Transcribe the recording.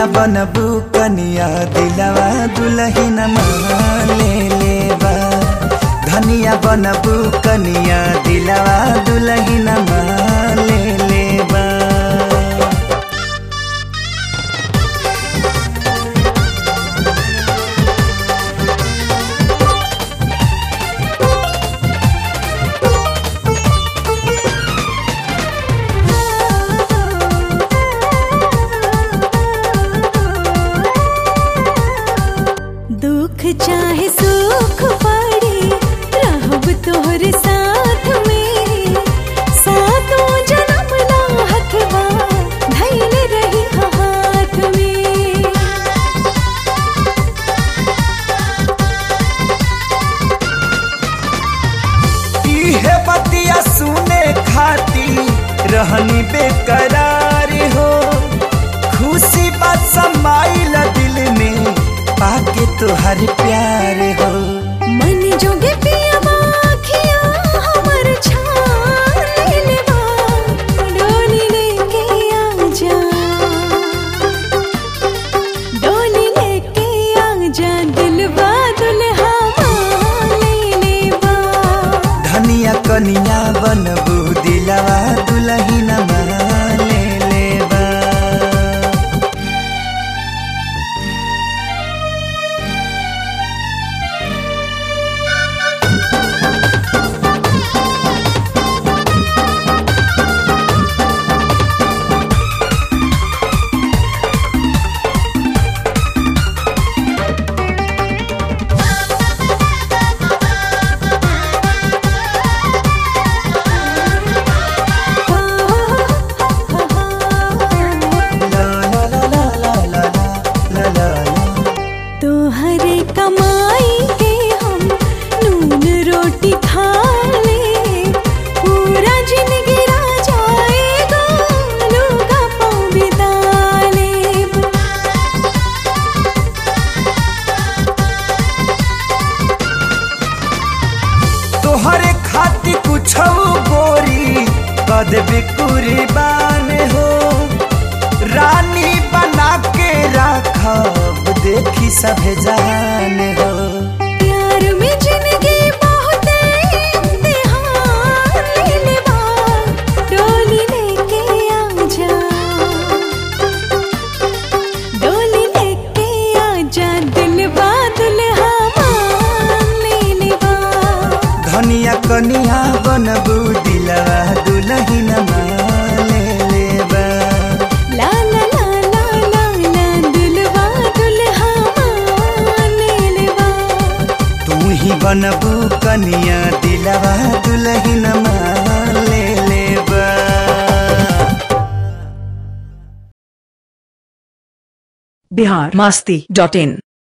धनिया बनबू कनिया दिलवा दुलहिन ले लेबा धनिया बनबू कनिया दिलवा दुलहिन ले लेबा दुख चाहे सुख पड़ी रहब तोहर साथ में सातों जन्म ना हथवा धैल रही हाथ में इहे बतिया सुने खाती रहनी बेकरार हो खुशी बात समाइल दिल में पाके तुहर प्यार हो मन जोगे पिया बाखिया हमर छान लेवा डोली लेके आ जा डोली लेके आ जा दिलवा दुल्हा ले लेवा धनिया कनिया बनबू दिलवा दुलहिन ले लेबा ला ला ला ला ला ला ला ला ला तोहरे कमाई के हम नून रोटी खा ले पूरा जिंदगी राजा आएगा लोगा पाँव बिता लेब तोहरे खातिर कुछ गोरी कद कुर्बान हो रानी बना के राखब देखी सभे जान हो प्यार में जिंदगी बहुत इम्तिहान ले लेवा डोली लेके आ जा डोली लेके आ जा दिलवा दुल्हा मान ले लेवा धनिया कनिया बनबू दिलवा दुलहिन ले लेबा ला ला ला ला ला ला दिलवा दुल्हा मान ले लेवा तू ही बनबू कनिया दिलवा दुलहिन ले लेबा बिहार मस्ती डॉट इन